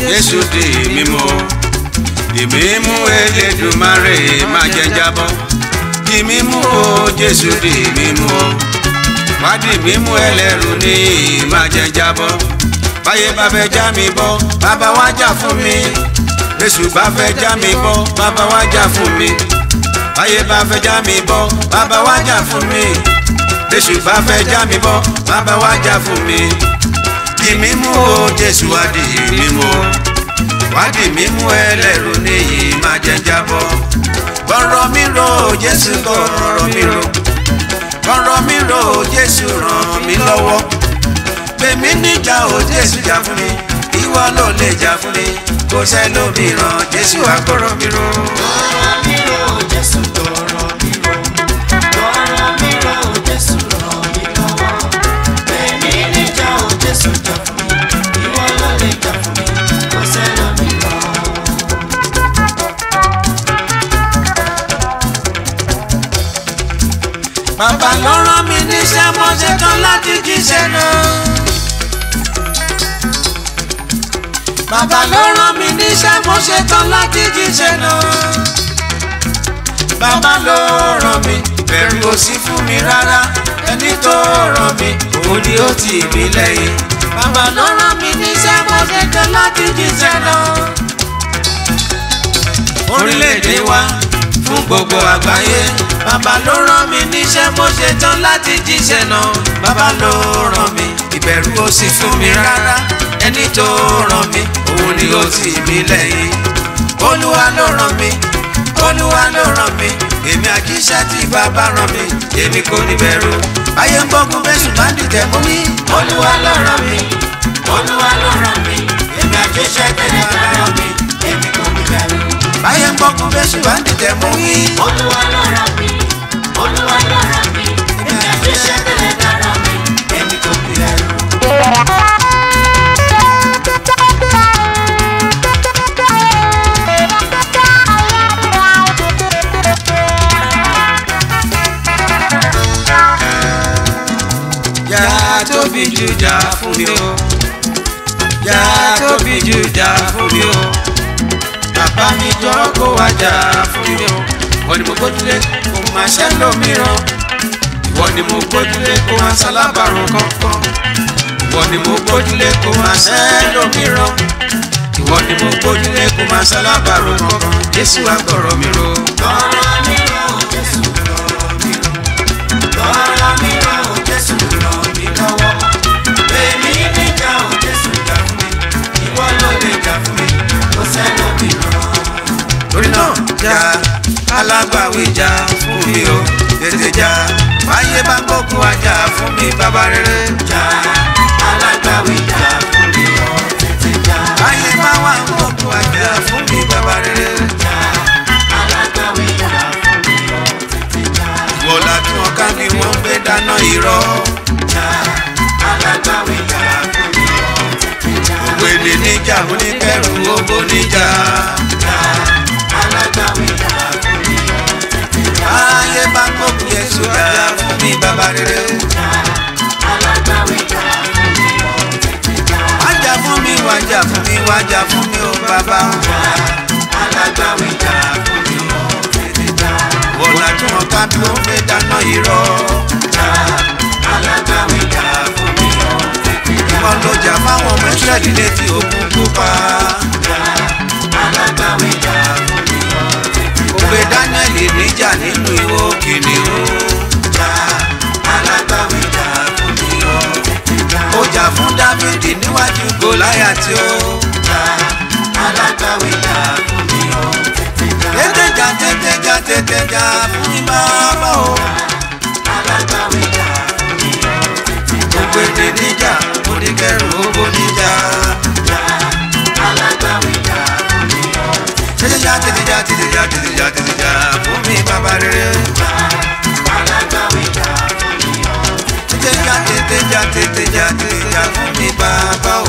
jésù di mímú di mímú elédùmarè má jẹ́ jábọ́ di mímú o jésù di mímú o wá di mímú ẹlẹ́rù ní má jẹ́ jábọ́ báyé bá fẹ́ já mi bọ́ bàbá wá jà fún mi jésù bá fẹ́ já mi bọ́ bàbá wá jà fún mi báyé bá fẹ́ já mi bọ́ bàbá wá jà fún mi jésù bá fẹ́ já mi bọ́ bàbá wá jà fún mi di mímú o jésù wá di mímú o wá di mímú ẹlẹ́rù níyì má jẹ́ jábọ́ kọ̀rọ̀ mi ro jésù kọ̀rọ̀ mi ro kọ̀rọ̀ mi ro jésù ràn mí lọ́wọ́ gbèmí níjà o jésù jà fún mi ìwọ ló lè jà fún mi kò sẹ́lòmíràn jésù àkọ̀rọ̀ mi ro. Ọ̀rọ̀ mi rò Jésù tọrọ mi rò. Ọ̀rọ̀ mi rò Jésù ràn mí lọ́wọ́. Èmi níjà ò Jésù jà fún mi. Ìwọ ló lè jà fún mi. Kò sẹ́lòmíràn. bàbá ló rán mi níṣẹ́ mo ṣetán láti jíṣẹ́ náà. bàbá ló rán mi níṣẹ́ mo ṣetán láti jíṣẹ́ náà. bàbá ló rán mi bẹ̀rù ò sí fún mi rárá ẹni tó rán mi òun ni ó tì mí lẹ́yìn. bàbá ló rán mi níṣẹ́ mo ṣetán láti jíṣẹ́ náà. orílẹ̀-èdè wa fún gbogbo àgbáyé bàbá ló rán mi níṣẹ́ mo ṣe tán láti jíṣẹ́ náà bàbá ló rán mi ìbẹ̀rù ò sì fún mi rárá ẹni tó rán mi òun ni ó tì mí lẹ́yìn olúwa ló rán mi olúwa ló rán mi èmi àjíṣẹ́ tí bàbá rán mi èmi kò ní bẹ̀rù ayé ń gbógun bẹ́sù bá dìtẹ̀ mú mi olúwa ló rán mi olúwa ló rán mi èmi àjíṣẹ́ tí bàbá rán mi èmi kò ní bẹ̀rù ayé ń gbógun bẹ́sù bá dìtẹ̀ mú mi. Olúwa ló rán mi. Olúwa ló rán mi. Èmi àjíṣẹ́ tẹ́lẹ̀ dára mi. Èmi kò ní ẹrù. Yá tóbi jù jà fún mi o. Yá tóbi jù jà fún mi o. Bàbá mi jọ kó wá jà fún mi o. Ìwọ ni mo gbójúlé kó máa ṣẹ́ lómìíràn. Ìwọ ni mo gbójúlé kó máa ṣalábàrún kankan. Ìwọ ni mo gbójúlé kó máa ṣẹ́ lómìíràn. Ìwọ ni mo gbójúlé kó máa ṣalábàrún kankan. Jésù àgbọ̀rọ̀ mi ro. Ọ̀rọ̀ mi rò Jésù ràn mí lọ. Ọ̀rọ̀ mi rò Jésù ràn mí lọ́wọ́. Èmi níjà ò Jésù jà fún mi. Ìwọ ló lè jà fún mi. Kò sẹ́lòmíràn. torí náà jà alágbàwí jà fún mi o tètè jà báyé bá gbógun wá jà fún mi bàbá rere Jà alágbàwí jà fún mi ọ̀ tètè jà. báyé bá wà gbógun wá jà fún mi bàbá rere Jà alágbàwí jà fún mi ọ̀ tètè jà. wọ́lá tí wọ́n ká ni wọ́n gbé dáná irọ́ Jà alágbàwí jà fún mi ọ̀ tètè jà. òwe lè níjà oníkẹ́rù owó níjà Jà alágbàwí jà fún mi ọ̀ tètè jà. báyé bá gbógun yẹsù jà fún mi bàbá rere Jà alágbàwí jà fún mi ọ̀ tètè jà. wá jà fún mi wá jà fún mi wá jà fún mi o bàbá alágbàwí jà fún mi ọ̀ tètè jà. wọ́lá tí wọ́n ká ni wọ́n gbé dáná irọ́. Jà alágbàwí jà fún mi ọ̀ tètè jà. wọn ló jà fáwọn ọmọ ìsírẹ́lì létí òkun pupa. Jà alágbàwí jà fún mi ọ̀ tètè jà. ó gbé dáníẹ́lì níjà nínú ìwọ kìnìún. Jà alágbàwí jà fún mi ọ̀ tètè jà. ó jà fún dávidi níwájú gòláyàtì ó. Jà alágbàwí jà fún mi ọ̀ tètè jà. tètè jà tètè jà tètè jà fún mi bàbá o. Alágbàwí jà fún mi ọ̀ tètè jà. ó gbé ní níjà oníkẹrù owó níjà. Jà alágbàwí jà fún mi ọ̀ tètè jà. tètè jà tètè jà tètè jà tètè jà tètè jà fún mi bàbá rere. Alágbàwí jà fún mi ọ̀ tètè jà. tètè jà tètè jà tètè jà tètè jà fún mi bàbá